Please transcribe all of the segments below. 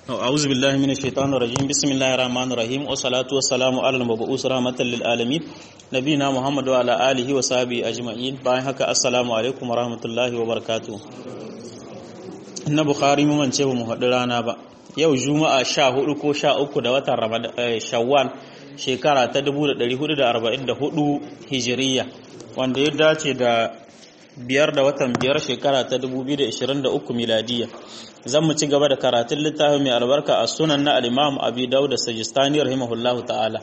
أعوذ بالله من الشيطان الرجيم بسم الله الرحمن الرحيم والصلاة والسلام على المبعوث رحمة للعالمين نبينا محمد وعلى آله وصحبه أجمعين باين هكا السلام عليكم ورحمة الله وبركاته na Bukhari mu mance ba mu haɗu rana ba yau juma'a sha hudu ko sha uku da watan shawwal shekara ta 1444 hijiriya wanda ya dace da biyar da watan biyar shekara ta 2023 miladiya zan mu ci gaba da karatun littafin mai albarka a sunan na al-imam abi dawud sajistani rahimahullahu ta'ala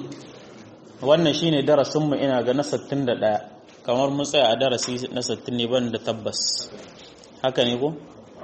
wannan shine darasin mu ina ga na 61 kamar mun tsaya a darasi na 60 ne ban da tabbas haka ne ko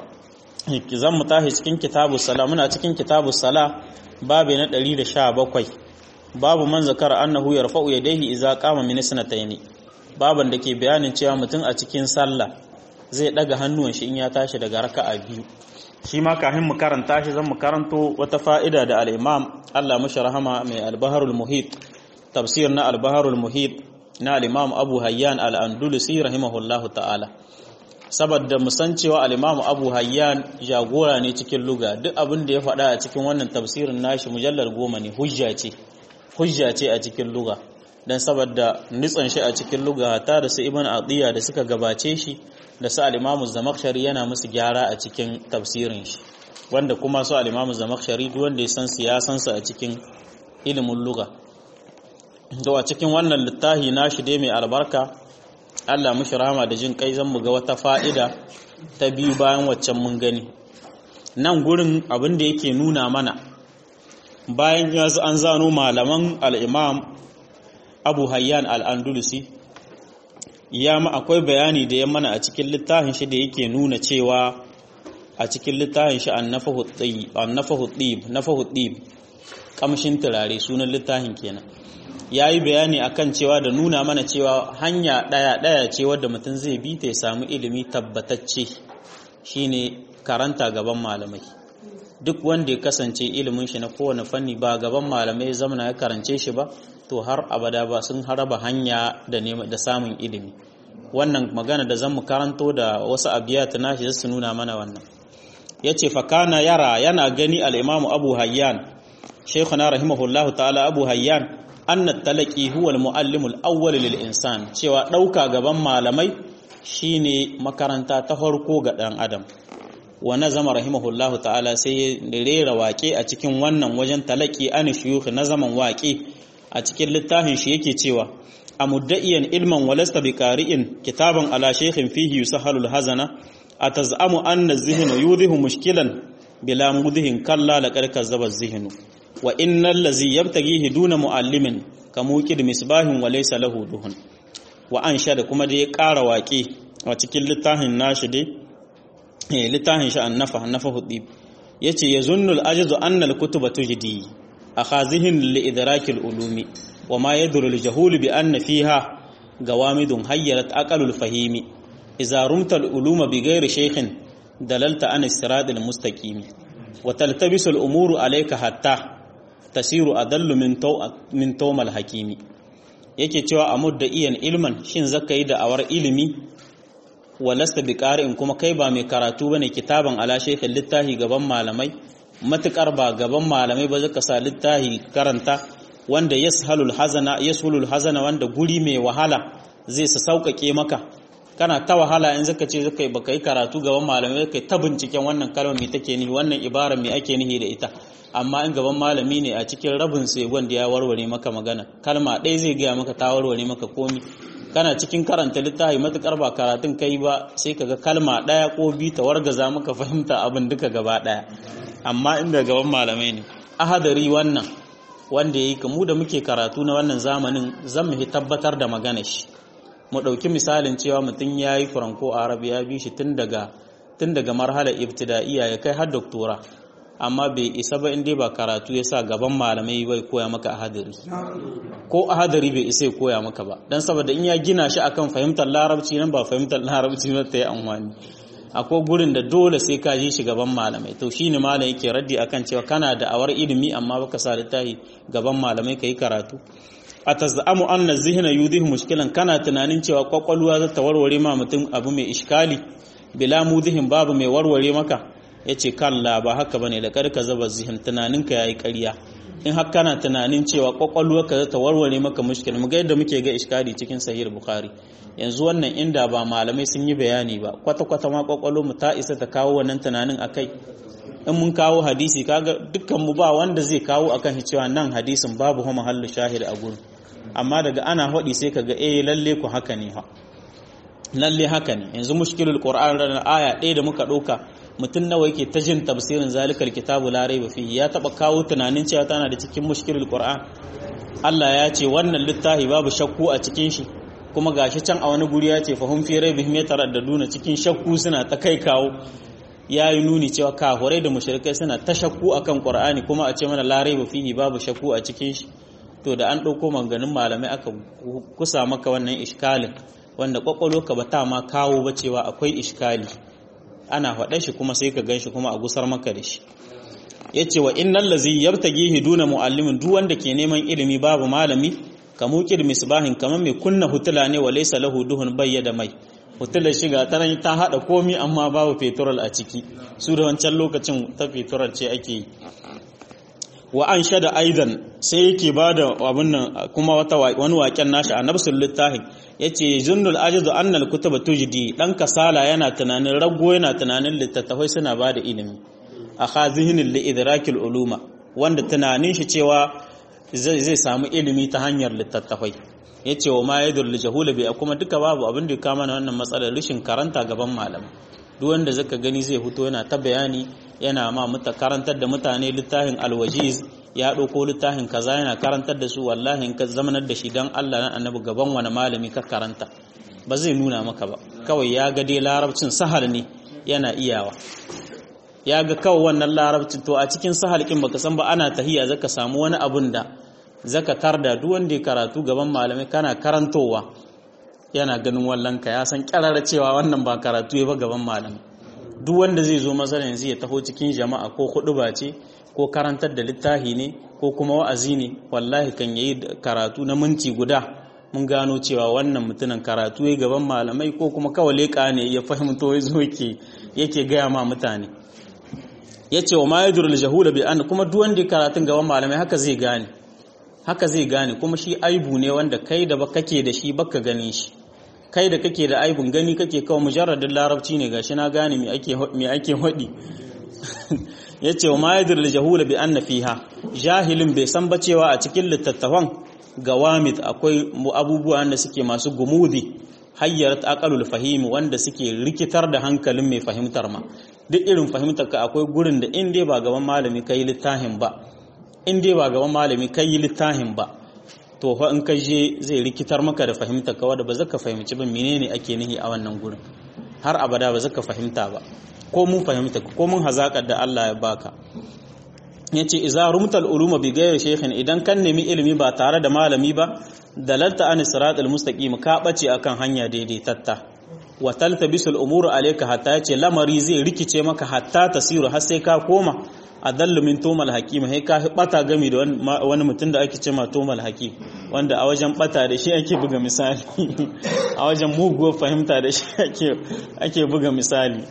zan mu tashi cikin kitabu sala muna cikin kitabu sala babu na 117 babu man zakara annahu yarfa'u yadayhi idza qama min sanataini baban da ke bayanin cewa mutum a cikin sallah zai daga hannuwan shi in ya tashi daga raka'a biyu shi ma kafin mu karanta shi zan mu karanto wata fa'ida da al-imam Allah mashi rahama mai al-baharul muhit tafsir na al-baharul muhit na al-imam Abu Hayyan al-Andalusi rahimahullahu ta'ala saboda mu san cewa al-imam Abu Hayyan jagora ne cikin luga duk abin da ya faɗa a cikin wannan tafsirin nashi mujallar goma ne hujja ce hujja ce a cikin luga dan saboda nitsan shi a cikin luga ta da su ibn atiya da suka gabace shi da su al-imamu zamakhshari yana musu gyara a cikin tafsirin shi wanda kuma su al-imamu zamakhshari duk wanda ya san siyasan su a cikin ilimin luga to a cikin wannan littafi nashi dai mai albarka Allah mushi rahama da jin kai zan mu ga wata fa'ida ta biyu bayan waccan mun gani nan gurin abin da yake nuna mana bayan ya an zano malaman al-imam abu hayyan al'andulusi ya ma akwai bayani da ya mana a cikin littafin shi da yake nuna cewa a cikin littafin shi an nafa huɗib ƙamshin turare sunan littafin kenan ya yi bayani akan cewa da nuna mana cewa hanya ɗaya-ɗaya ce wadda mutum zai bi ta ya samu ilimi tabbatacce shine karanta gaban malamai duk wanda ya kasance ilimin shi na kowane fanni ba gaban malamai zamana ya karance shi ba to har abada ba sun haraba hanya da da samun ilimi wannan magana da zan mu karanto da wasu abiyat nashi su nuna mana wannan yace fa kana yara yana gani al-imamu Abu Hayyan shaykhuna rahimahullah ta'ala Abu Hayyan anna talaqi huwa al-muallim al-awwal lil insan cewa dauka gaban malamai shine makaranta ta farko ga dan adam wa nazama rahimahullah ta'ala sai ya rera waƙe a cikin wannan wajen talaki an shuyukh na zaman waƙe a cikin littafin shi yake cewa a mudda'iyan ilman walasta bi qari'in kitaban ala shaykhin fihi yusahalul hazana atazamu anna zihnu yudhihu mushkilan bila mudhihin kalla laqad kazzaba zihnu wa innal ladzi yabtaghihi duna muallimin kamuqid misbahin wa laysa lahu duhun wa da kuma da ya ƙara waƙe a cikin littafin nashi dai littafin shi annafa annafa hudib yace yazunnul ajzu anna al-kutuba tujdi akhazihin li idrakil ulumi wa ma yadru al-jahul bi anna fiha gawamidun hayyarat aqalul fahimi idza rumta al-uluma bi ghairi shaykhin dalalta an as-sirat al-mustaqim wa taltabisu al-umuru alayka hatta tasiru adallu min taw min tawmal hakimi yake cewa a mudda iyan ilman shin zaka yi da awar ilimi walasta bi in kuma kai ba mai karatu bane kitaban ala shaykhin littahi gaban malamai matukar ba gaban malamai ba zaka sa littahi karanta wanda yashalul hazana yashulul hazana wanda guri mai wahala zai sa sauƙaƙe maka kana ta wahala in zaka ce zaka baka yi karatu gaban malamai kai ta binciken wannan kalmar me take nihi wannan ibara me ake nihi da ita amma in gaban malami ne a cikin rabin sai wanda ya warware maka magana kalma ɗaya zai gaya maka ta warware maka komi kana cikin karanta littafi matukar ba karatun kai ba sai kaga kalma ɗaya ko bi ta wargaza maka fahimta abin duka gaba ɗaya amma inda gaban malamai ne ahadari wannan wanda yayi kamu da muke karatu na wannan zamanin zan mu tabbatar da magana shi mu ɗauki misalin cewa mutum ya yi franco arab ya bi shi tun daga tun daga marhalar ibtida'iyya ya kai har doktora amma bai isa ba inda ba karatu ya sa gaban malamai bai koya maka ahadari ko ahadari bai isa ya koya maka ba dan saboda in ya gina shi akan fahimtar larabci nan ba fahimtar larabci ba ta yi amfani akwai gurin da dole sai ka je shi gaban malamai to shine malam yake raddi akan cewa kana da awar ilimi amma baka sa littafi gaban malamai kai karatu a tazamu anna zihna yudhihu mushkilan kana tunanin cewa kwakwalwa za ta warware ma mutum abu mai iskali bila mudhihin babu mai warware maka yace kalla ba haka bane da karka zaba zihin tunaninka yayi ƙarya in har kana tunanin cewa kwakwalwarka za ta warware maka mushkil mu ga yadda muke ga iskari cikin sahih bukhari yanzu wannan inda ba malamai sun yi bayani ba kwata kwata ma kwakwalwar mu ta isa ta kawo wannan tunanin akai in mun kawo hadisi kaga dukkan mu ba wanda zai kawo akan shi cewa nan hadisin babu hu mahallu shahid a gurin amma daga ana hadi sai kaga eh lalle ku haka ne ha lalle haka ne yanzu mushkilul qur'an ran aya ɗaya da muka ɗauka mutum nawa yake ta jin tafsirin zalikal kitabu la raiba fihi ya taba kawo tunanin cewa tana da cikin mushkilul qur'an Allah ya ce wannan littafi babu shakku a cikin shi kuma gashi can a wani guri ya ce fahum fi raibihim yataraddaduna cikin shakku suna ta kai kawo ya yi nuni cewa kahurai da mushrikai suna ta shakku akan qur'ani kuma a ce mana la raiba fihi babu shakku a cikin shi to da an ɗauko maganganun malamai aka kusa maka wannan iskalin wanda kwakwalwarka ba ta ma kawo ba cewa akwai iskali ana faɗa shi kuma sai ka ganshi kuma a gusar maka da shi ya ce wa innan lazi yabtagi duna mu'allimin duk wanda ke neman ilimi babu malami ka muƙir misbahin kamar mai kunna hutula ne wa laysa lahu duhun bayyada mai hutular shiga ta ta haɗa komi amma babu fetural a ciki su da wancan lokacin ta fetural ce ake yi wa an shada aidan sai yake ba da abin nan kuma wata wani waken nashi a nafsul littafin yace zunnul ajizu annal kutuba tujdi dan kasala yana tunanin rago yana tunanin littattafai suna ba da ilimi a khazihinin li idrakil uluma wanda tunanin shi cewa zai samu ilimi ta hanyar littattafai yace wa ma yadur li jahula bi kuma duka babu abin da kama na wannan matsalar rishin karanta gaban malama duk wanda zaka gani zai fito yana ta bayani yana ma muta karantar da mutane littafin alwajiz ya ɗauko littafin kaza yana karantar da su wallahi in ka zamanar da shi don Allah na annabi gaban wani malami ka karanta ba zai nuna maka ba kawai ya ga dai larabcin sahal ne yana iyawa ya ga kawai wannan larabcin to a cikin sahal kin baka san ba ana tahiya zaka samu wani abun da zaka tarda duk wanda ya karatu gaban malamai kana karantowa yana ganin wallan ka ya san kyarara cewa wannan ba karatu ya ba gaban malamai duk wanda zai zo masana yanzu ya taho cikin jama'a ko ba ce ko karantar da littafi ne ko kuma wa'azi ne wallahi kan yayi karatu na minti guda mun gano cewa wannan mutumin karatu ya gaban malamai ko kuma kawai leƙa ne ya fahimto ya zo yake gaya ma mutane ya ce wa ma ya durul jahula bi an kuma duk wanda karatun gaban malamai haka zai gane haka zai gane kuma shi aibu ne wanda kai da kake da shi baka gane shi kai da kake da aibun gani kake kawai mujarradin larabci ne gashi na gane me ake me ake hodi yace wa mayadir jahula bi anna fiha jahilin bai san ba cewa a cikin littattafan gawamit akwai abubuwan da suke masu gumudi hayyarat aqalul fahimi wanda suke rikitar da hankalin mai fahimtar ma duk irin fahimtar ka akwai gurin da in dai ba gaban malami kai littafin ba in dai ba gaban malami kai littafin ba to fa in ka je zai rikitar maka da fahimtar ka wanda ba zaka fahimci ba menene ake nihi a wannan gurin har abada ba zaka fahimta ba ko mun fahimta ko mun hazakar da Allah ya baka yace idza rumtal uluma bi ghairi shaykhin idan kan nemi ilimi ba tare da malami ba dalalta an siratal mustaqim ka bace akan hanya daidaitatta wa taltabisul umuru alayka hatta yace lamari zai rikice maka hatta tasiru har sai ka koma adallu min tomal hakim sai ka bata gami da wani mutum da ake ce ma tomal hakim wanda a wajen bata da shi ake buga misali a wajen muguwar fahimta da shi ake buga misali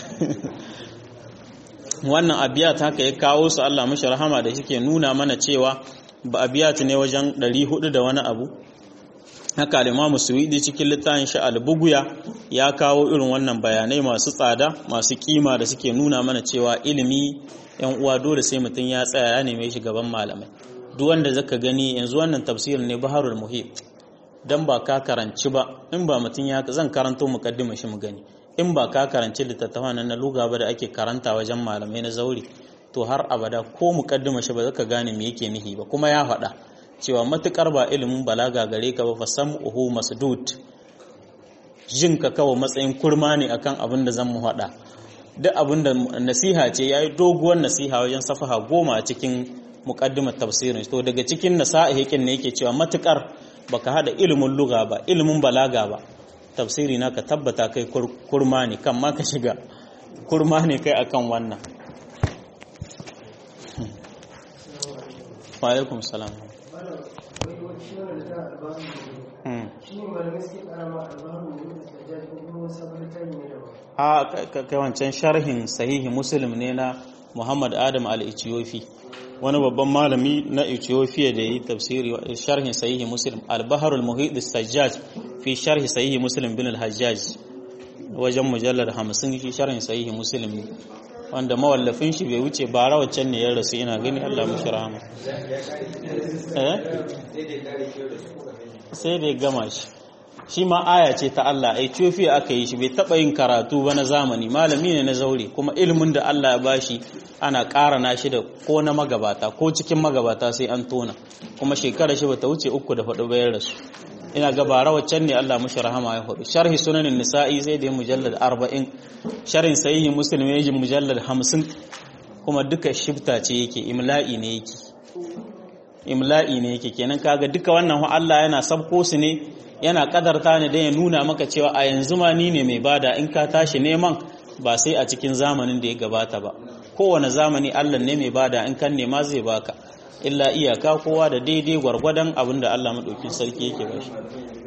wannan abiyat haka ya kawo su Allah mashi rahama da shike nuna mana cewa ba abiyat ne wajen 400 da wani abu haka al-Imam Suwidi cikin littafin shi al-Buguya ya kawo irin wannan bayanai masu tsada masu kima da suke nuna mana cewa ilimi yan uwa dole sai mutum ya tsaya ya neme shi gaban malamai duk wanda zaka gani yanzu wannan tafsirin ne Baharul Muhit dan ba ka karanci ba in ba mutum ya zan karanto mukaddima shi mu gani in ba ka karanci littattafan nan na luga ba da ake karanta wajen malamai na zauri to har abada ko mukaddima shi ba zaka gane me yake nihi ba kuma ya faɗa cewa matukar ba ilimin balaga gare ka ba fa sam'uhu masdud jin ka kawo matsayin kurma ne akan abin da zan mu faɗa duk abin da nasiha ce yayi doguwar nasiha wajen safaha goma a cikin muqaddimar tafsirin to daga cikin nasa'ihin ne yake cewa matukar baka hada ilimin luga ba ilimin balaga ba tafsiri na ka tabbata kai kurma ne kan ma ka shiga kurma ne kai akan wannan wa alaikum salam a kai wancan sharhin sahihi muslim ne na muhammad adam al-ethiopi wani babban malami na ethiopia da yi tafsiri sharhin sahihi muslim al-baharul muhit sajjaj fi sharhi sahihi muslim bin al-hajjaj wajen mujallar hamsin shi sharhin sahihi muslim ne wanda mawallafin shi bai wuce bara waccan ne ya rasu ina gani Allah mushi rahama sai da ya gama shi shi ma aya ce ta Allah a Ethiopia aka yi shi bai taba yin karatu ba na zamani malami ne na zaure kuma ilimin da Allah ya bashi ana ƙara na shi da ko na magabata ko cikin magabata sai an tona kuma shekara shi bata wuce uku da faɗo bayan rasu ina ga bara waccan ne Allah mushi rahama ya hudu sharhi sunanin nisa'i zai da mujallad 40 sharhin sahihi muslim ya mujallad 50 kuma duka shifta ce yake imla'i ne yake imla'i ne yake kenan kaga duka wannan Allah yana sabko su ne yana kadarta ne dan ya nuna maka cewa a yanzu ma ni ne mai bada in ka tashi neman ba sai a cikin zamanin da ya gabata ba kowane zamani Allah ne mai bada in kan nema zai baka illa iyaka kowa da daidai gwargwadon abin da Allah maɗaukin sarki yake ba shi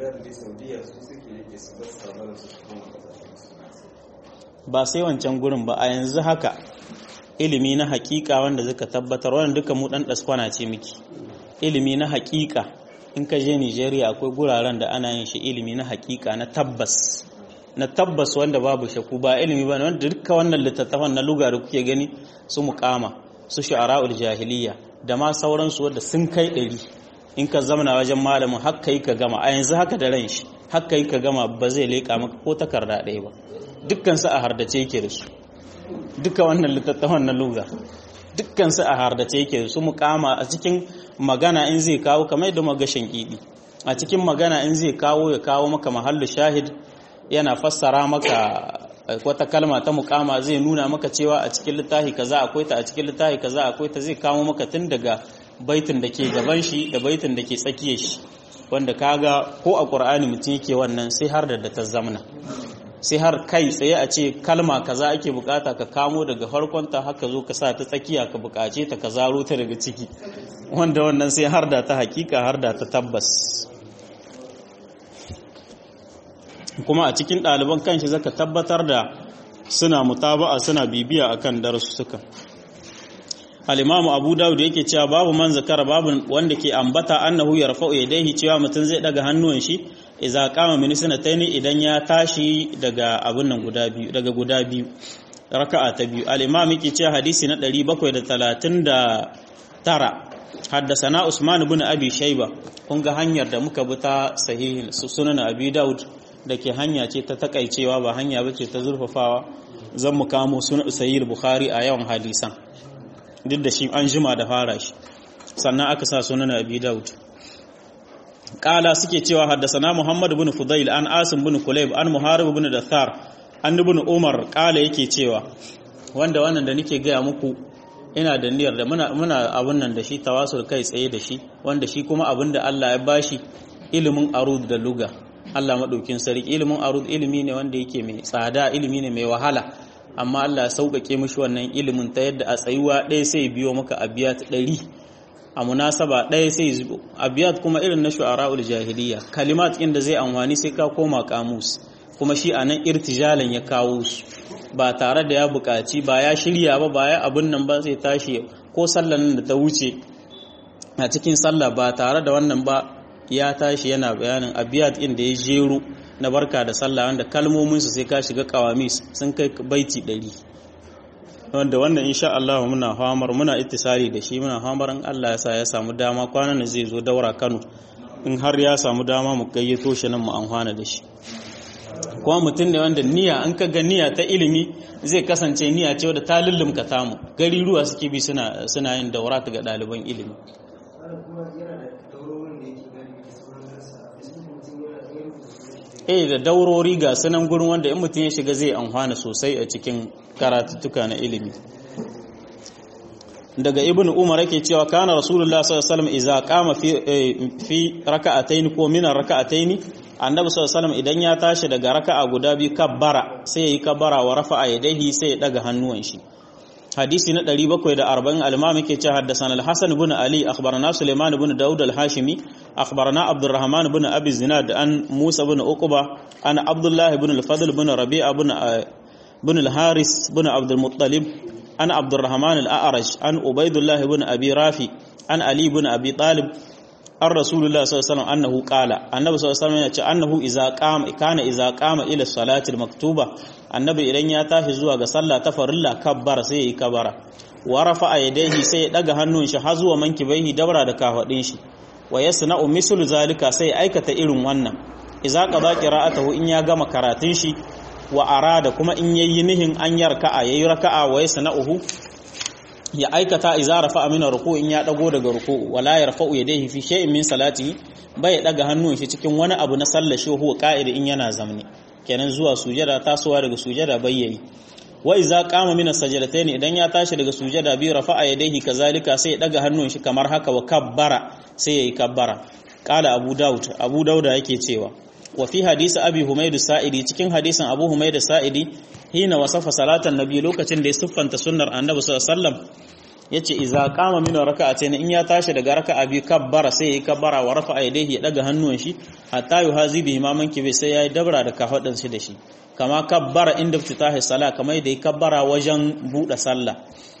ba sai wancan gurin ba a yanzu haka ilimi na hakika wanda zaka tabbatar wannan duka mu dan daskwana ce miki ilimi na hakika in ka je Nigeria akwai guraren da ana yin shi ilimi na hakika na tabbas na tabbas wanda babu shaku ba ilimi ba wanda duka wannan littattafan na luga da kuke gani su muqama su shu'ara'ul jahiliya da ma sauransu wadda sun kai ɗari in ka zamana wajen malamin haka yi ka gama a yanzu haka da ran shi haka yi ka gama ba zai leƙa maka ko takarda ɗaya ba dukkansu a hardace yake da su duka wannan littattafan na luga dukkansu a hardace yake da su mukama a cikin magana in zai kawo kamar yadda magashin kiɗi a cikin magana in zai kawo ya kawo maka mahallu shahid yana fassara maka wata kalma ta mukama zai nuna maka cewa a cikin littafi kaza akwai ta a cikin littafi kaza akwai ta zai kawo maka tun daga baitin da ke gaban shi da baitin da ke tsakiyar shi wanda kaga ko a qur'ani mutum yake wannan sai har da ta zamna sai har kai tsaye a ce kalma kaza ake bukata ka kamo daga farkon ta haka zo ka sa ta tsakiya ka bukace ta ka zaro ta daga ciki wanda wannan sai har da ta hakika har da ta tabbas kuma a cikin ɗaliban kanshi zaka tabbatar da suna mutaba'a suna bibiya akan darussuka al-imamu abu dawud yake cewa babu man zakara babu wanda ke ambata annahu yarfa'u yadayhi cewa mutum zai daga hannuwan shi idza qama min sanataini idan ya tashi daga abun nan guda biyu daga guda biyu raka'a ta biyu al-imam yake cewa hadisi na 739 حدثنا عثمان بن ابي شيبه kun ga hanyar da muka bi ta sahihin sunan abi daud da ke hanya ce ta takaicewa ba hanya ba ce ta zurfafawa zan mu kamo sunan sahih bukhari a yawan hadisan duk da shi an jima da fara shi sannan aka sa sunan abi daud kala suke cewa haddasana muhammad bin fudail an asim bin kulayb an muharib bin dathar an ibn umar kala yake cewa wanda wannan da nake gaya muku ina da niyyar da muna muna abun nan da shi tawasul kai tsaye da shi wanda shi kuma abin da Allah ya bashi ilimin arud da luga Allah maɗaukin sarki ilimin arud ilimi ne wanda yake mai tsada ilimi ne mai wahala amma Allah ya sauƙaƙe mishi wannan ilimin ta yadda a tsayuwa ɗaya sai biyo maka abiyat ɗari a munasaba ɗaya sai zubo abiyat kuma irin na shu'ara'ul jahiliya kalimat inda zai amfani sai ka koma kamus kuma shi a nan irtijalan ya kawo su ba tare da ya buƙaci ba ya shirya ba ba ya abin nan ba zai tashi ko sallan da ta wuce a cikin sallah ba tare da wannan ba ya tashi yana bayanin abiyat inda ya jero na barka da sallah wanda kalmominsu sai ka shiga kawamis sun kai baiti ɗari wanda wannan insha Allah muna famar muna ittisari da shi muna famar in Allah ya sa ya samu dama kwanan da zai zo daura Kano in har ya samu dama mu gayyato shi nan mu amfana da shi kuma mutum ne wanda niyya an ka ga niyya ta ilimi zai kasance niyya ce wadda ta lullumka tamu gari ruwa suke bi suna suna yin daura ga ɗaliban ilimi eh da daurori ga sunan gurin wanda in mutum ya shiga zai amfana sosai a cikin karatuttuka na ilimi daga ibn umar yake cewa kana rasulullah sallallahu alaihi wasallam idza qama fi fi raka'atayn ko min raka'atayn annabi sallallahu alaihi wasallam idan ya tashi daga raka'a guda biyu kabbara sai yayi kabbara wa rafa'a yadayhi sai ya daga hannuwan shi hadisi na 740 al-imam yake cewa haddathana al-hasan ibn ali akhbarana sulaiman ibn daud al-hashimi akhbarana abdurrahman ibn abi zinad an musa ibn uqba an abdullah ibn al-fadl ibn rabi'a ibn ibn al-haris ibn abd al-muttalib an abdurrahman al-a'raj an ubaidullah ibn abi rafi an ali ibn abi talib an rasulullah sallallahu alaihi wasallam annahu qala annabi sallallahu alaihi wasallam ya ce annahu idza qama kana idza qama ila salati maktuba annabi idan ya tashi zuwa ga sallah ta farilla kabbara sai yayi kabara wa rafa'a yadayhi sai ya daga hannun shi har zuwa mankibaihi dabra da kafadin shi wa yasna'u mislu zalika sai aikata irin wannan idza qada qira'atahu in ya gama karatun shi wa arada kuma in yayi nihin an yarka'a yayi raka'a wa yasna'uhu ya aikata iza rafa amina ruku in ya dago daga ruku wala yarfa'u yadayhi fi shay'in min salati bai daga hannun shi cikin wani abu na sallar shi huwa qa'id in yana zamne kenan zuwa sujada tasowa daga sujada bai yayi wa iza qama min as-sajdatayn idan ya tashi daga sujada bi rafa'a yadayhi kazalika sai ya daga hannun shi kamar haka wa kabbara sai yayi kabbara qala abu daud abu dauda yake cewa wa fi hadisi abi humayd sa'idi cikin hadisin abu humayd sa'idi hina wasafa salatan nabi lokacin da ya siffanta sunnar annabi sallallahu alaihi wasallam yace idza qama min raka'atayn in ya tashi daga raka'a bi kabbara sai yayi kabbara wa rafa'a yadayhi ya daga hannun shi hatta yuhazi bi imaman kibi sai yayi dabra da kafadin shi da shi kama kabbara inda fitahi sala kamar da yayi kabbara wajen bude sallah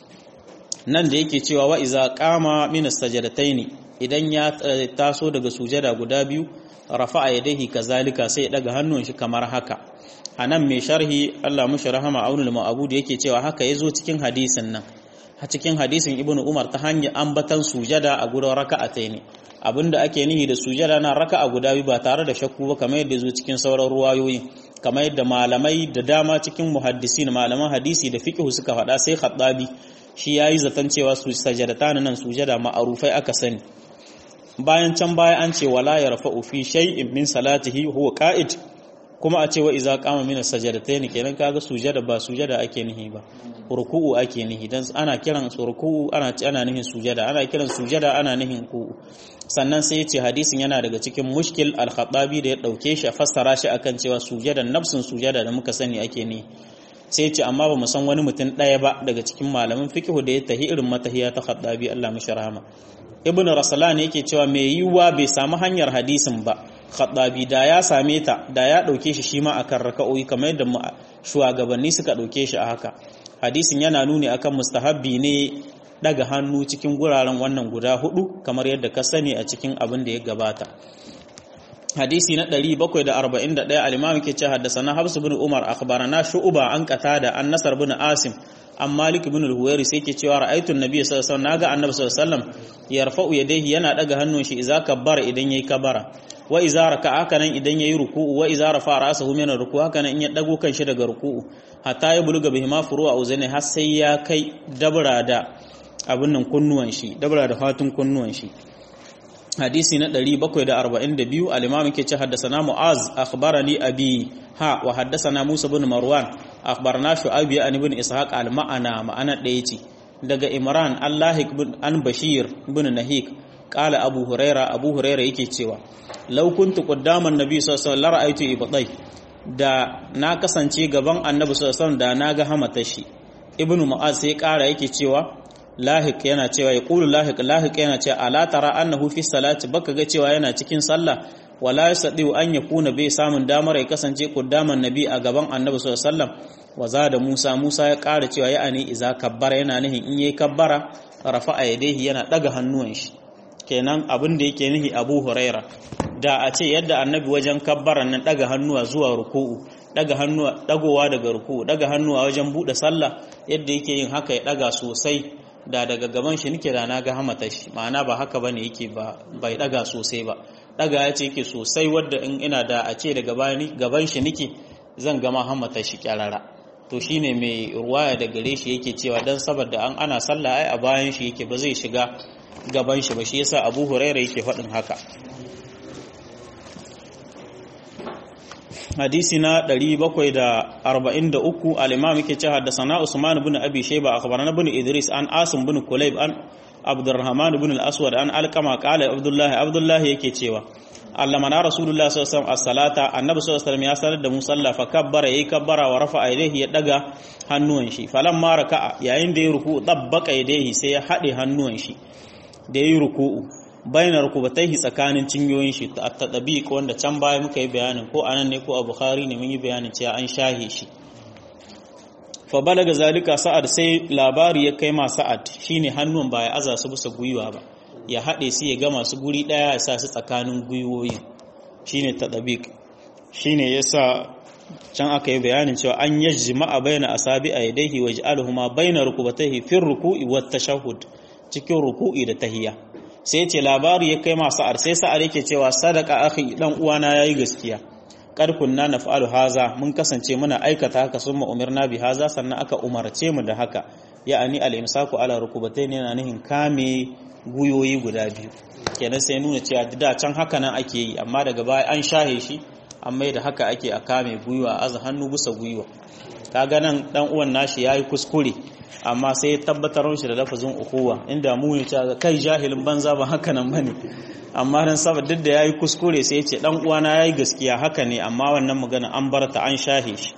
nan da yake cewa wa idza qama min as-sajdatayn idan ya taso daga sujada guda biyu rafa'a yadayhi kazalika sai ya daga hannun shi kamar haka anan mai sharhi Allah mushi rahama aunul ma'bud yake cewa haka yazo cikin hadisin nan a cikin hadisin ibnu umar ta hanyar ambatan sujada a gurin raka'atayn abinda ake nihi da sujada na raka'a guda biyu ba tare da shakku ba kamar yadda zo cikin sauran ruwayoyi kamar yadda malamai da dama cikin muhaddisin malaman hadisi da fiqh suka faɗa sai khattabi shi yayi zaton cewa su sajadatan nan sujada ma'arufai aka sani bayan can baya an ce wala yarfa'u fi shay'in min salatihi huwa qa'id kuma a ce wa iza qama min as-sajdatayn kenan kaga sujada ba sujada ake nihi ba ruku'u ake nihi dan ana kiran ruku'u ana ana nihin sujada ana kiran sujada ana nihin ku sannan sai yace hadisin yana daga cikin mushkil al-khattabi da ya dauke shi a fassara shi akan cewa sujadan nafsin sujada da muka sani ake nihi sai yace amma ba mu san wani mutum daya ba daga cikin malaman fiqh da ya tahi irin matahiya ta khattabi Allah mishi rahama ibn rasalan yake cewa mai yiwuwa bai samu hanyar hadisin ba khaddabi da ya same ta da ya dauke shi shi ma akan raka'o'i kamar yadda shugabanni suka dauke shi a haka hadisin yana nuni akan mustahabbi ne daga hannu cikin guraren wannan guda hudu kamar yadda ka sani a cikin abin da ya gabata hadisi na 741 al-imam yake cewa haddathana habs ibn umar akhbarana shu'ba an qatada an nasar ibn asim an malik ibn al-huwairi sai yake cewa ra'aytu an-nabiy sallallahu alaihi wasallam naga annabi sallallahu alaihi wasallam yarfa'u yadayhi yana daga hannun shi idza kabbara idan yayi kabara wa idza raka'a haka nan idan yayi ruku'u wa idza rafa'a ra'sahu min ar-ruku' haka nan in ya dago kanshi daga ruku'u hatta ya buluga bihima furu'a uzani har sai ya kai dabra da abin nan kunnuwan shi dabra da fatun kunnuwan shi hadisi na 742 al-imam yake ce haddathana mu'az akhbarani abi ha wa haddathana musa ibn marwan akhbarna shu'aib an ibn ishaq al-ma'ana ma'ana daya ce daga imran allahik an bashir ibn nahik qala abu huraira abu huraira yake cewa law kuntu qaddaman nabi sallallahu alaihi wasallam ra'aytu ibtai da na kasance gaban annabi sallallahu alaihi wasallam da naga hamata shi ibnu mu'az sai kara yake cewa lahiq yana cewa ya qulu lahiq lahiq yana cewa ala tara annahu fi salati baka ga cewa yana cikin sallah wala yasdi an yakuna bai samun damar ya kasance qaddaman nabi a gaban annabi sallallahu alaihi wasallam wa da Musa Musa ya ƙara cewa ya ani iza kabbara yana nihin in yayi kabbara rafa'a yadayhi yana daga hannuwan shi kenan abin da yake nihi Abu Huraira da a ce yadda annabi wajen kabbara nan daga hannuwa zuwa ruku'u daga hannuwa dagowa daga ruku'u daga hannuwa wajen bude sallah yadda yake yin haka ya daga sosai da daga gaban shi nake da naga hamata shi ma'ana ba haka bane yake ba bai daga sosai ba daga ya ce yake sosai wadda in ina da a ce daga gaban shi nake zan gama hamata shi kyarara to shine mai ruwaya da gare shi yake cewa dan saboda an ana sallah ai a bayan shi yake ba zai shiga gaban shi ba shi yasa Abu Hurairah yake faɗin haka hadisi na 743 al-imam yake cewa haddathana Usman ibn Abi Shayba akhbarana ibn Idris an Asim ibn Kulayb an abdurrahman ibn al-aswad an alqama qala abdullahi abdullahi yake cewa allamana rasulullah sallallahu alaihi wasallam as-salata annabi sallallahu alaihi wasallam ya sanar da mu sallah fa kabbara yayi kabbara wa rafa yadayhi ya daga hannuwan shi falamma raka'a yayin da ya ruku dabbaka yadayhi sai ya hade hannuwan shi da yayi ruku'u bainar rukubataihi tsakanin cinyoyin shi ta tadabiq wanda can baya muka yi bayanin ko anan ne ko a bukhari ne mun yi bayanin cewa an shahe shi fa balaga zalika sa'ad sai labari ya kai ma sa'ad shine hannun ba ya aza su bisa gwiwa ba ya haɗe su ya gama su guri ɗaya ya sa su tsakanin gwiwoyi shine tadabiq shine yasa can aka yi bayanin cewa an yajma'a baina asabi a yadayhi wa ja'aluhuma baina rukubatayhi fi ruku'i wat tashahhud cikin ruku'i da tahiyya sai ce labari ya kai ma sa'ad sai sa'ad yake cewa sadaka akhi dan uwana yayi gaskiya kad kunna naf'alu haza mun kasance muna aikata haka summa umirna bi haza sannan aka umarce mu da haka ya'ani al-imsaku ala rukubatayn yana nihin kame guyoyi guda biyu kenan sai nuna cewa da can haka nan ake yi amma daga baya an shahe shi amma da haka ake a kame guyuwa aza hannu bisa guyuwa kaga nan dan uwan nashi yayi kuskure amma sai tabbatar shi da lafazin ukuwa inda mu ne cewa kai jahilin banza ba haka nan bane amma dan saboda duk da yayi kuskure sai ya ce dan uwana yayi gaskiya haka ne amma wannan magana an bar ta an shahe shi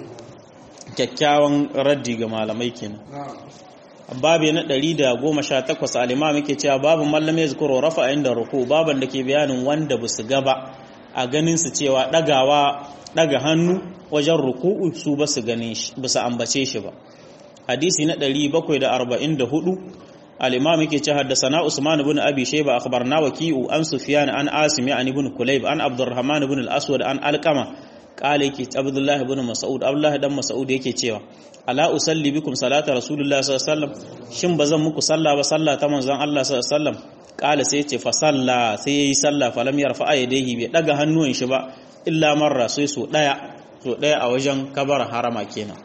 kyakkyawan raddi ga malamai kenan babu na 118 al-imam yake cewa babu mallam ya zikro rafa inda ruku baban da ke bayanin wanda basu gaba a ganin su cewa dagawa daga hannu wajen ruku'u su basu ganin shi basu ambace shi ba hadisi na 744 al-imam yake cewa haddathana usman ibn abi shayba akhbarna waki'u an sufyan an asim an ibn kulayb an abdurrahman ibn al-aswad an alqama qala yake abdullah ibn mas'ud abdullah dan mas'ud yake cewa ala usalli bikum salata rasulullah sallallahu alaihi wasallam shin bazan muku salla ba salla ta manzon Allah sallallahu alaihi wasallam qala sai yace fa salla sai yayi salla fa lam yarfa yadayhi bai daga hannuwan shi ba illa marra sai so daya so daya a wajen kabar harama kenan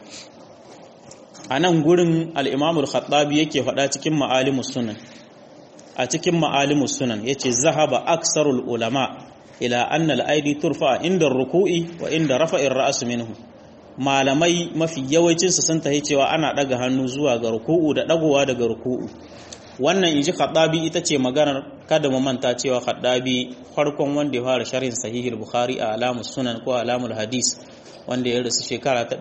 anan gurin al-imam al-khattabi yake faɗa cikin ma'alimus sunan a cikin ma'alimus sunan yace zahaba aksarul ulama ila anna al-aidi turfa inda ruku'i wa inda rafa'ir ra's minhu malamai mafi yawancinsu sun tahi cewa ana ɗaga hannu zuwa ga ruku'u da ɗagowa daga ruku'u wannan inji khaddabi ita ce maganar kada mu manta cewa khaddabi farkon wanda ya fara sharhin sahihul bukhari a alamus sunan ko alamul hadis wanda ya rasu shekara ta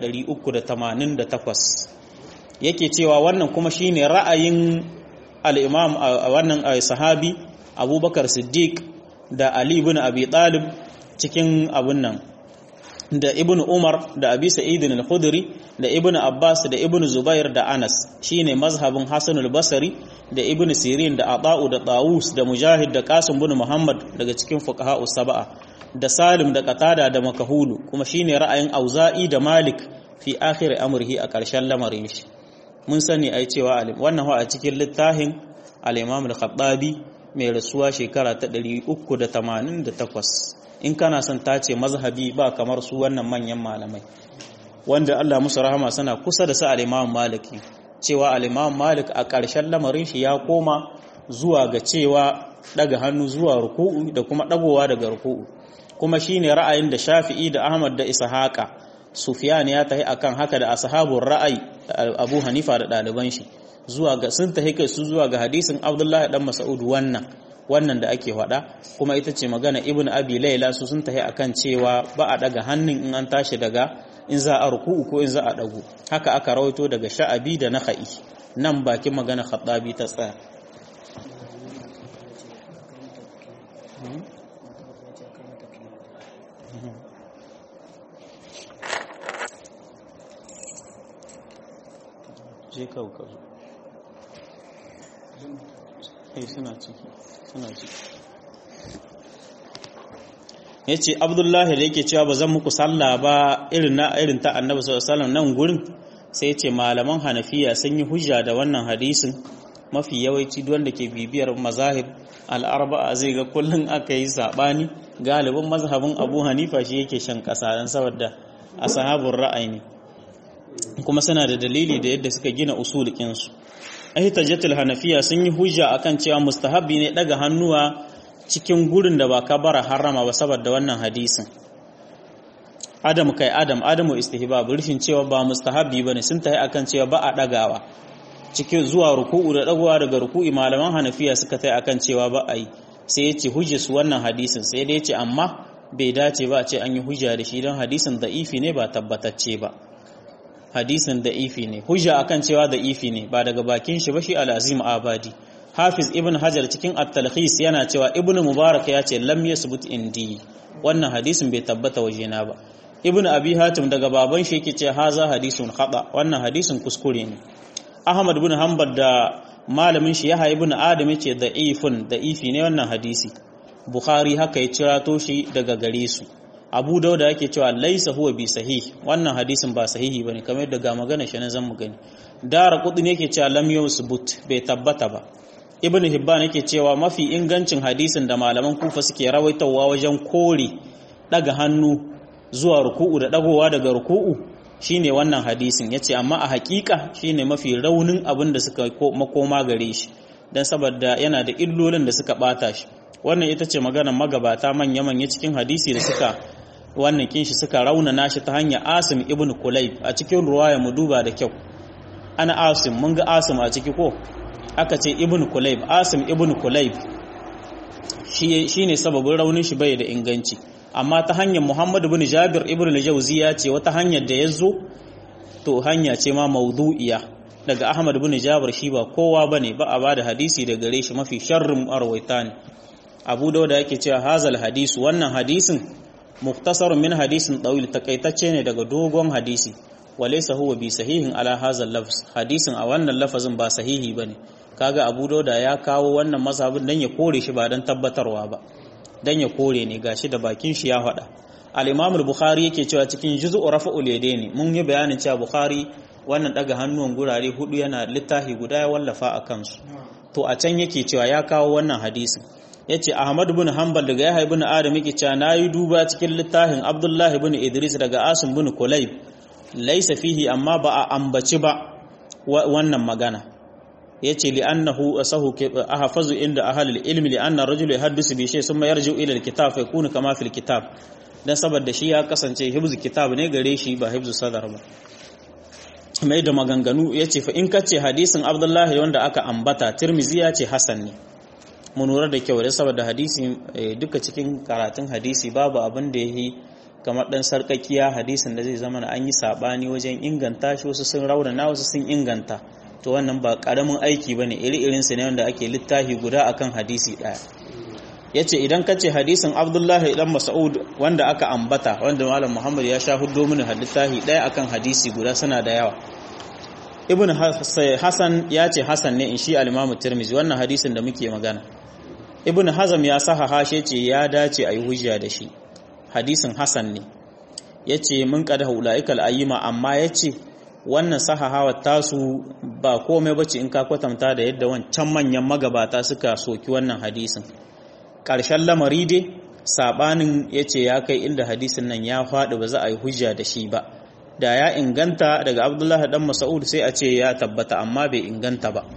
388 yake cewa wannan kuma shine ra'ayin al-imam wannan sahabi abubakar siddiq da ali ibn abi talib cikin abun nan da ibn Umar da Abi Sa'id al-Khudri da ibn Abbas da ibn Zubair da Anas shine mazhabin Hasan al-Basri da ibn Sirin da Ata'u da Tawus da Mujahid da Qasim ibn Muhammad daga cikin fuqaha sab'a da Salim da Qatada da Makahulu kuma shine ra'ayin Auza'i da Malik fi akhir amrihi a ƙarshen lamarin shi mun sani ai cewa wannan wa a cikin littafin al-Imam al-Khattabi mai rasuwa shekara ta 388 in kana son tace mazhabi ba kamar su wannan manyan malamai wanda Allah musu rahama suna kusa da su al-Imam Maliki cewa al-Imam Malik a ƙarshen lamarin shi ya koma zuwa ga cewa daga hannu zuwa ruku'u da kuma dagowa daga ruku'u kuma shine ra'ayin da Shafi'i da Ahmad da Ishaqa Sufyan ya tahi akan haka da ashabul ra'ayi Abu Hanifa da ɗaliban shi zuwa ga sun tahi kai su zuwa ga hadisin Abdullah dan Mas'ud wannan wannan da ake faɗa kuma ita ce magana ibn abi laila su sun tahi akan cewa ba a daga hannun in an tashi daga in za a ruku'u ko in za a dago haka aka rawaito daga sha'abi da nakhai nan bakin magana khattabi ta tsaya je kawo ka zo suna ciki suna ciki ya ce abdullahi da yake cewa ba zan muku sallah ba irin na irin ta annabi sallallahu nan gurin sai ce malaman hanafiya sun yi hujja da wannan hadisin mafi yawanci duk wanda ke bibiyar mazahib al'arba'a zai ga kullum aka yi sabani galibin mazhabin abu hanifa shi yake shan kasa don saboda ashabun ra'ayi ne kuma suna da dalili da yadda suka gina usulikinsu ahitajatul hanafiya sun yi hujja akan cewa mustahabbi ne daga hannuwa cikin gurin da ba kabara harama ba saboda wannan hadisin adam kai adam adamu istihbab rufin cewa ba mustahabbi bane sun tayi akan cewa ba a dagawa cikin zuwa ruku'u da dagowa daga ruku'i malaman hanafiya suka tai akan cewa ba a yi sai ya ce hujjar su wannan hadisin sai dai ce amma bai dace ba a ce an yi hujja da shi don hadisin da'ifi ne ba tabbatacce ba hadisin da'ifi ne hujja akan cewa da'ifi ne ba daga bakin shi ba shi al-azim abadi hafiz ibn hajar cikin at-talkhis yana cewa ibn mubarak ya ce lam yasbut indi wannan hadisin bai tabbata wajena ba ibn abi hatim daga baban shi yake ce haza hadisun khata wannan hadisin kuskure ne ahmad ibn hanbal da malamin shi yahya ibn adam yace da'ifun da'ifi ne wannan hadisi bukhari haka ya cirato shi daga gare su abu dauda yake cewa laisa huwa bi sahih wannan hadisin ba sahihi bane kamar yadda ga magana shi nan zan mu gani dara kudin yake cewa lam yusbut bai tabbata ba ibn hibban yake cewa mafi ingancin hadisin da malaman kufa suke rawaitawa wajen kore daga hannu zuwa ruku'u da dagowa daga ruku'u shine wannan hadisin yace amma a hakika shine mafi raunin abin da suka makoma gare shi dan saboda yana da illolin da suka bata shi wannan ita ce maganar magabata manya-manya cikin hadisi da suka wannan kinshi suka raunana shi ta hanyar asim ibn kulayb a cikin ruwaya mu duba da kyau ana asim mun ga asim a ciki ko aka ce ibn kulayb asim ibn kulayb shi ne sababin raunin shi bai da inganci amma ta hanyar muhammad ibn jabir ibn al-jawzi ya ce wata hanyar da ya zo to hanya ce ma maudu'iya daga ahmad ibn jabir shi ba kowa bane ba a bada hadisi da gare shi mafi sharrin arwaita ne abu dauda yake cewa hazal hadisu wannan hadisin muktasar min hadisin tawil takaitacce ne daga dogon hadisi walaysa huwa bi sahihin ala hazal lafz hadisin a wannan lafazin ba sahihi bane kaga abu dauda ya kawo wannan mazhabin dan ya kore shi ba dan tabbatarwa ba dan ya kore ne gashi da bakin shi ya faɗa al-imam al-bukhari yake cewa cikin juz'u rafa'ul yadaini mun yi bayanin cewa bukhari wannan daga hannuwan gurare hudu yana littafi guda ya wallafa a kansu to a can yake cewa ya kawo wannan hadisin yace Ahmad ibn Hanbal daga Yahya ibn Adam yake cewa nayi duba cikin littafin Abdullah ibn Idris daga Asim ibn Kulayb laysa fihi amma ba a ambaci ba wannan magana yace li annahu asahu ahfazu inda ahli ilmi li anna rajulu yahaddisu bi shay thumma yarji'u ila al-kitab fa yakunu kama fil kitab dan saboda shi ya kasance hibzu kitab ne gare shi ba hibzu sadar ba mai da maganganu yace fa in kace hadisin Abdullahi wanda aka ambata Tirmizi ya ce hasan ne mu lura da kyau da saboda hadisi duka cikin karatun hadisi babu abin da yi kamar dan sarkakiya hadisin da zai zama an yi sabani wajen inganta shi wasu sun raunana wasu sun inganta to wannan ba karamin aiki bane iri irin su ne wanda ake littafi guda akan hadisi daya yace idan ka ce hadisin Abdullahi dan Mas'ud wanda aka ambata wanda Malam Muhammad ya sha huddo mini littafi daya akan hadisi guda suna da yawa Ibn Hassan ya ce Hassan ne in shi al-Imam Tirmidhi wannan hadisin da muke magana ibn hazam ya saha hashe ce ya dace a yi hujja da shi hadisin hasan ne ya ce mun kada hula'ikal ayyima amma ya ce wannan sahahawa tasu ba komai bace in ka kwatanta da yadda wancan manyan magabata suka soki wannan hadisin ƙarshen lamari dai sabanin ya ce ya kai inda hadisin nan ya faɗi ba za a yi hujja da shi ba da ya inganta daga abdullahi dan mas'ud sai a ce ya tabbata amma bai inganta ba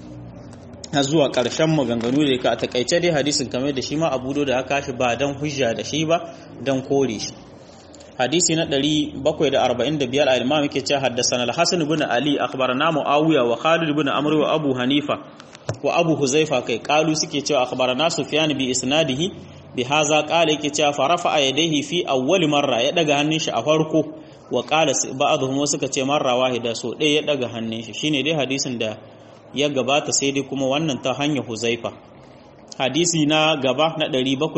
har zuwa ƙarshen maganganu da ka a takaice dai hadisin kamar da shi ma abu da aka shi ba don hujja da shi ba don kore shi hadisi na 745 al-imam yake cewa haddathana al-hasan ibn ali akhbarana muawiya wa khalid ibn amr wa abu hanifa wa abu huzaifa kai qalu suke cewa akhbarana sufyan bi isnadihi bi haza qala yake cewa farafa yadayhi fi awwal marra ya daga hannun shi a farko wa qala ba'dhum suka ce marra wahida so ɗaya ya daga hannun shi shine dai hadisin da ya gabata sai dai kuma wannan ta hanyar huzaifa hadisi na gaba na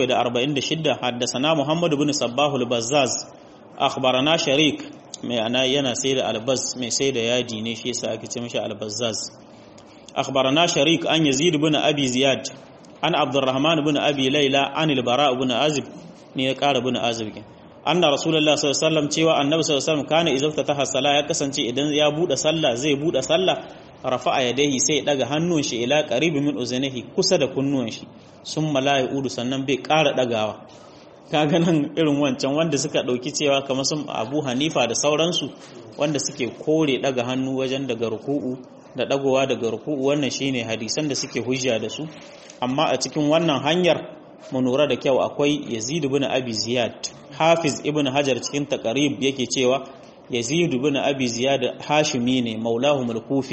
746 haddasana Muhammad ibn Sabbah al-Bazzaz akhbarana Sharik mai ana yana sai da albaz mai sai da yadi ne shi yasa ake ce mishi al-Bazzaz akhbarana Sharik an Yazid ibn Abi Ziyad an Abdurrahman ibn Abi Layla an al-Bara ibn Azib ne ya kara ibn Azib anna rasulullah sallallahu alaihi wasallam cewa annabi sallallahu alaihi wasallam kana idza ta sala ya kasance idan ya bude sallah zai bude sallah rafa'a yadayhi sai daga hannun shi ila qaribi min uzunihi kusa da kunnuwan shi sun mala'i udu sannan bai ƙara dagawa kaga nan irin wancan wanda suka dauki cewa kamar sun Abu Hanifa da sauransu wanda suke kore daga hannu wajen daga ruku'u da dagowa daga ruku'u wannan shine hadisan da suke hujja da su amma a cikin wannan hanyar mu lura da kyau akwai Yazid ibn Abi Ziyad Hafiz ibn Hajar cikin taqrib yake cewa Yazid ibn Abi Ziyad Hashimi ne maulahum al-Kufi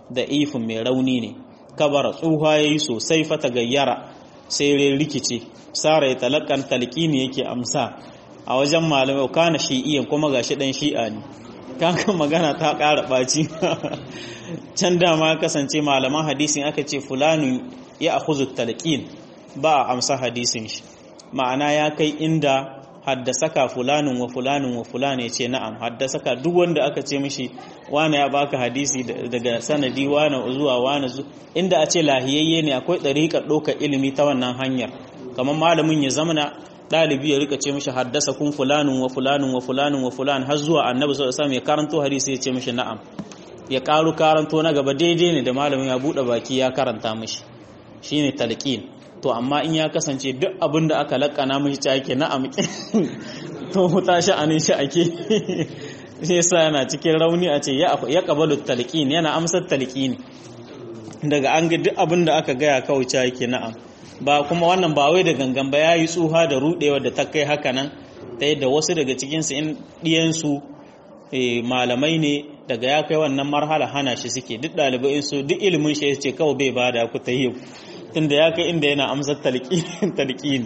da ifin mai rauni ne kabara tsuha yayi sosai fata gayyara sai rai rikice sara ya talakan talqini yake amsa a wajen malamai kana shi'iyan kuma gashi dan shi'a ne kakan magana ta ƙara ɓaci can dama kasance malaman hadisin aka ce fulani ya akhuzu talqin ba a amsa hadisin shi ma'ana ya kai inda haddasaka fulanin wa fulanin wa fulani ce na'am haddasaka duk wanda aka ce mishi wane ya baka hadisi daga sanadi wane zuwa wane zu inda a ce lahiyayye ne akwai ɗariƙar ɗaukar ilimi ta wannan hanyar kamar malamin ya zamana ɗalibi ya rika ce mishi haddasa kun fulanin wa fulanin wa fulanin wa fulan har zuwa annabi sallallahu alaihi ya karanto hadisi ya ce mishi na'am ya karu karanto na gaba daidai ne da malamin ya buɗe baki ya karanta mishi shine talqin to amma in ya kasance duk abin da aka lakana mishi ta ake na'am to huta sha'anin shi ake shi yasa yana cikin rauni a ce ya qabalu talqin yana amsar talqini daga an ga duk abin da aka gaya kawai ta yake na'am ba kuma wannan ba wai da gangan ba yayi tsuha da rudewa da ta kai haka nan ta yadda wasu daga cikin su in diyan su malamai ne daga ya kai wannan marhala hana shi suke duk ɗalibai su duk ilimin shi ce kawai bai bada ku ta yi tunda ya kai inda yana amsar talqin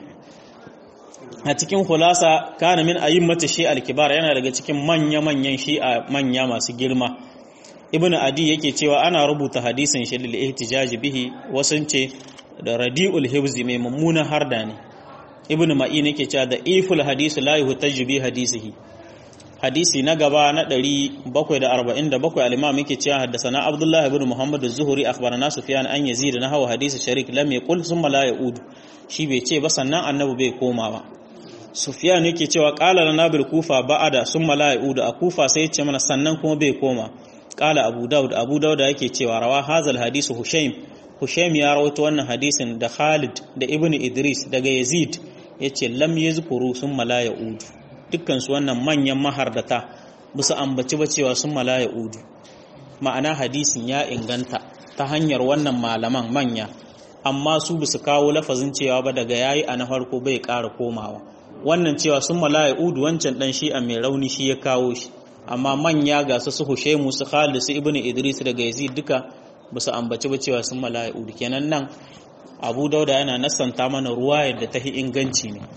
a cikin khulasa kana min ayyimati shi al-kibar yana daga cikin manya-manyan shi'a manya masu girma ibnu adi yake cewa ana rubuta hadisin shi lil ihtijaj bihi wasun ce da radiul hibzi mai mummunan harda ne ibnu ma'in yake cewa da iful hadisi la yuhtaju bi hadisihi hadisi na gaba na 747 al-imam yake cewa haddathana abdullah ibn muhammad az-zuhri akhbarana sufyan an yazid na hawa hadisi sharik lam yaqul thumma la yaud shi bai ce ba sannan annabi bai koma ba sufyan yake cewa qala lana bil kufa ba'ada thumma la yaud a kufa sai ce mana sannan kuma bai koma qala abu daud abu daud yake cewa rawa hazal hadisu hushaym hushaym ya rawaito wannan hadisin da khalid da ibn idris daga yazid yace lam yazkuru thumma la yaud dukkansu wannan manyan mahardata bisa ambaci ba cewa sun malaya udu ma'ana hadisin ya inganta ta hanyar wannan malaman manya amma su bisa kawo lafazin cewa ba daga yayi a na farko bai ƙara komawa wannan cewa sun malaya udu wancan dan shi a mai rauni shi ya kawo shi amma manya ga su su hushaimu su khalid su ibnu idris daga yazid duka bisa ambaci ba cewa sun malaya udu kenan nan abu dauda yana nasanta mana ruwa yadda ta inganci ne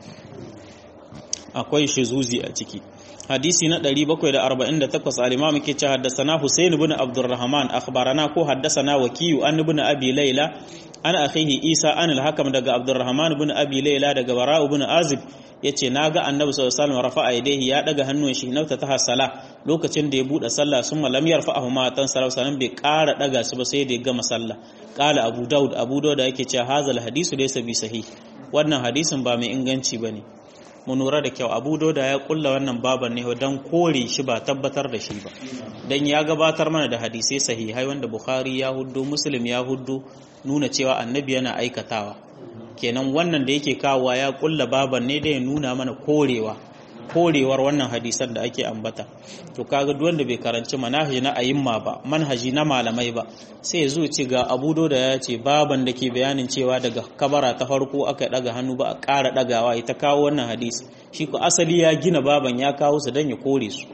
akwai shizuzi a ciki hadisi na 748 al-imam ke ce haddathana Husain ibn Abdurrahman akhbarana ko haddathana Wakiyu an ibn Abi Layla an akhihi Isa an al-Hakam daga Abdurrahman ibn Abi Layla daga Bara ibn Azib yace naga Annabi sallallahu alaihi wasallam rafa'a yadayhi ya daga hannun shi nauta ta sala lokacin da ya bude sallah sun lam yarfa'ahu ma tan sallallahu alaihi bai ƙara daga su ba sai da ya gama sallah qala Abu Daud Abu Daud yake cewa hazal hadisu laysa bi sahih wannan hadisin ba mai inganci bane mu lura da kyau abu da ya kulla wannan baban ne don kore shi ba tabbatar da shi ba don ya gabatar mana da hadisai sahihai wanda bukhari ya huddu muslim ya huddu nuna cewa annabi yana aikatawa kenan wannan da yake kawowa ya kulla baban ne da ya nuna mana korewa korewar wannan hadisan da ake ambata to kaga duk wanda bai karanci manhaji na ayimma ba manhaji na malamai ba sai ya zo ce ga Abu da ya ce baban da ke bayanin cewa daga kabara ta farko aka daga hannu ba a ƙara dagawa ita kawo wannan hadisi shi ko asali ya gina baban ya kawo su dan ya kore su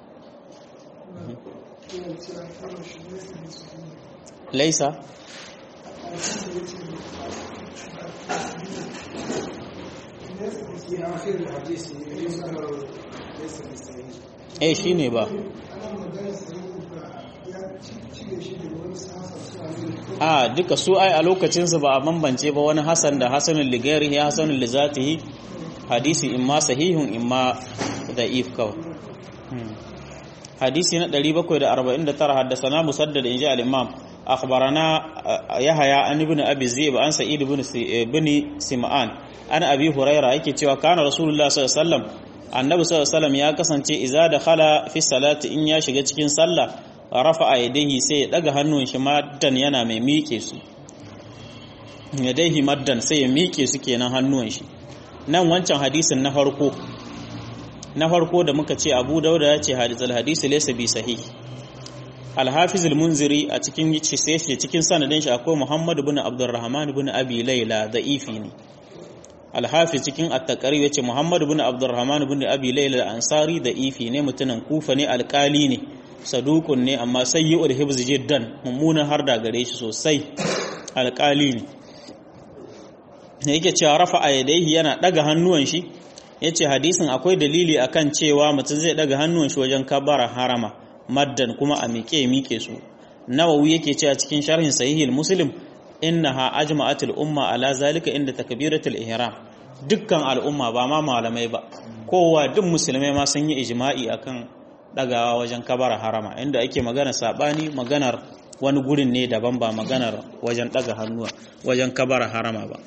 laisa eh shi ne ba a duka su ai a lokacinsu ba a bambance ba wani hasan da hasanun ligari ya hasanun lizatihi hadisi imma sahihun imma da'if kawai hadisi na 749 haddasana musaddad inji al-imam akhbarana yahya an ibn abi zib an sa'id ibn ibn sim'an an abi huraira yake cewa kana rasulullah sallallahu alaihi wasallam annabi sallallahu alaihi wasallam ya kasance idza dakhala fi salati in ya shiga cikin sallah rafa'a yadayhi sai ya daga hannun shi maddan yana mai miƙe su yadayhi maddan sai ya miƙe su kenan hannun shi nan wancan hadisin na farko na farko da muka ce Abu Dauda ya ce hadithul hadisi laysa bi sahih Al-Hafiz al-Munziri a cikin sai cikin sanadin shi akwai Muhammad ibn Abdurrahman ibn Abi Layla da'ifi ne Al-Hafiz cikin At-Taqrib yace Muhammad ibn Abdurrahman ibn Abi Layla al-Ansari da'ifi ne mutumin Kufa ne alƙali ne saduqun ne amma sayyi'ul hibz jiddan mummunan har da gare shi sosai alƙali ne yake cewa rafa a yadaihi yana daga hannuwan shi yace hadisin akwai dalili akan cewa mutum zai daga hannuwan shi wajen kabara harama maddan kuma a miƙe miƙe su nawawi yake cewa cikin sharhin sahihil muslim innaha ajma'atul umma ala zalika inda takbiratul ihram dukkan al'umma ba ma malamai ba kowa duk musulmai ma sun yi ijma'i akan dagawa wajen kabara harama inda ake magana sabani maganar wani gurin ne daban ba maganar wajen daga hannuwa wajen kabara harama ba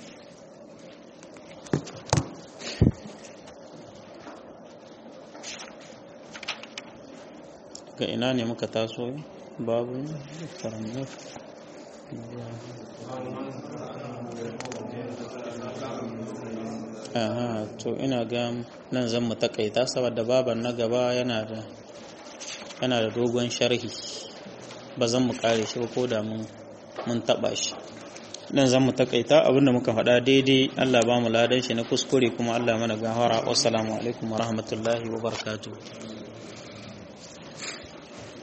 ga ina ne muka taso babu karamar aha to ina ga nan zan mu takaita saboda baban na gaba yana da yana da dogon sharhi ba zan mu kare shi ba ko da mun mun taba shi nan zan mu takaita abinda muka faɗa daidai Allah ba mu ladan shi na kuskure kuma Allah mana gahara wassalamu alaikum wa rahmatullahi wa barakatuh